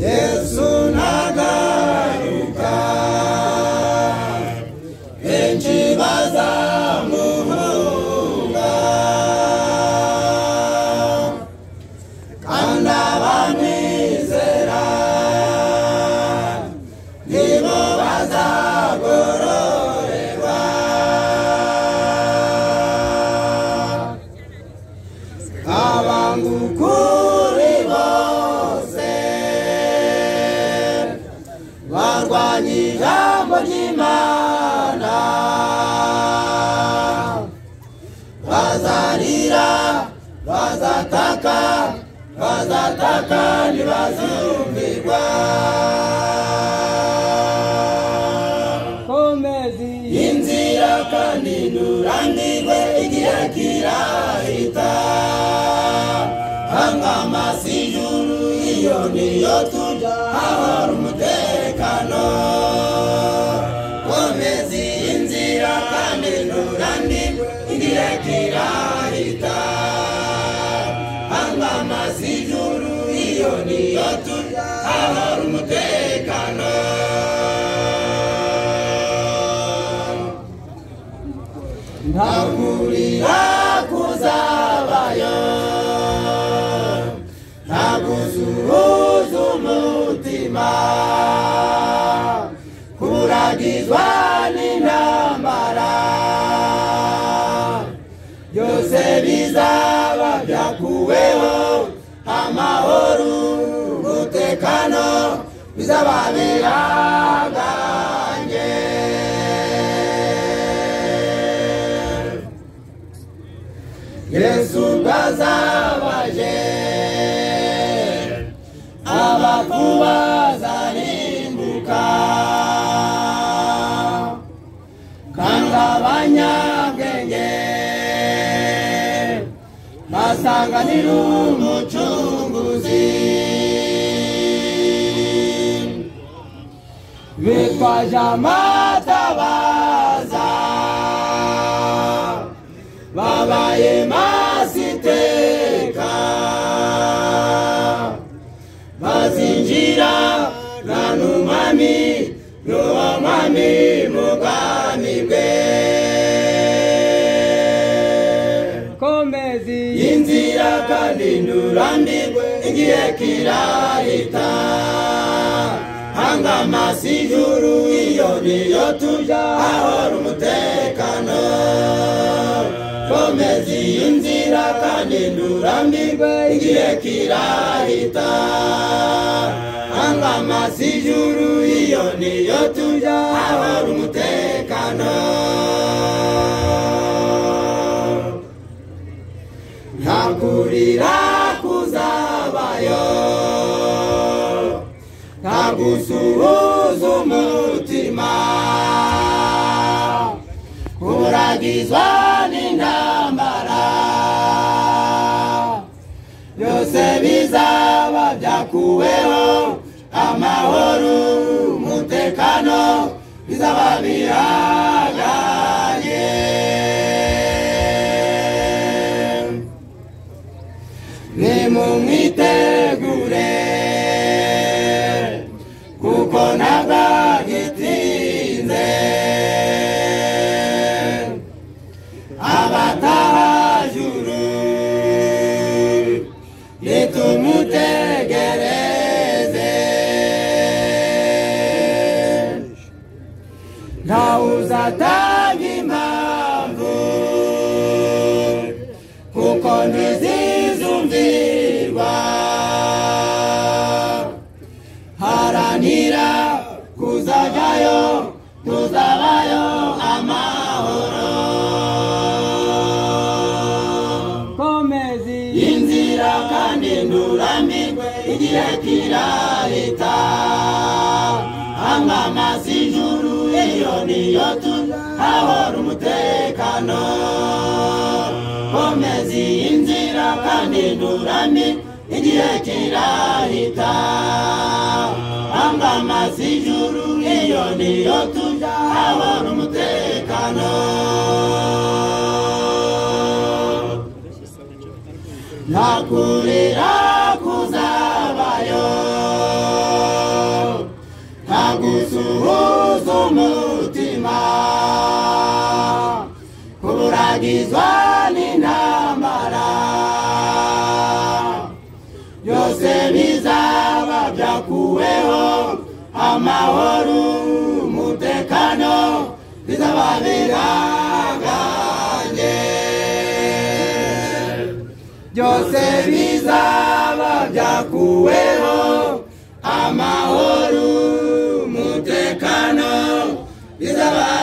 yesu ntagaruka benshi bazamuhunga kandi abamwizera nibo bazagororerwa abangukuri bose barwanya ijambo ry'imana bazarira bazataka bazataka ntibazumvirwa komezi inzira kandi nturambirwe igihe kirahita hanga amaso ijuru iyo niyo tujya hahora umutekano komeza iyi nzira kandi nturambirwe igihe kirahita hanga amaso ijuru iyo niyo tujya hahora umutekano nta kurira kuzabayo nta gusuhuza umutima kuragizwa n'intambara byose bizaba byakuweho amahoro umutekano bizaba bihangange yesu bwazabaje abafu bazarimbuka kandi abanyabwenge basanganira umucunguzi bitwaje amatabaza babaye masiteka bazinjira nta n'umwami n'uwo mwami mu bwami bwe komezi inzira kandi nturambirwe igihe kirahita hanga amaso ijuru iyo niyo tujya hahora umutekano komeza iyi nzira kandi nturambirwe igihe kirahita hanga amaso ijuru iyo niyo tujya hahora umutekano nta kurira kuzabayo nta gusuhuza umutima kuragizwa n'intambara byose bizaba byakuweho amahoro umutekano bizaba bihaganye nimumwitegure kuko ntabwagitinze abatahajuru nitumutegereze ntawuzatanga impamvu kuko ntizizumvirwa haranira kuzajyayo tuzabayo amahoro komezi inzira kandi nturambirwe igihe kirahita hanga amaso ijuru iyo niyo tuzahora umutekano komeza iyi nzira kandi nturambirwe igihe kirahita hanga amaso ijuru iyo niyo tuzahora umutekano nta kurira kuzabayo Susani na Mara byose bizaba byakuweho amahoro umutekano bizaba biraganye byose bizaba byakuweho amahoro umutekano bizaba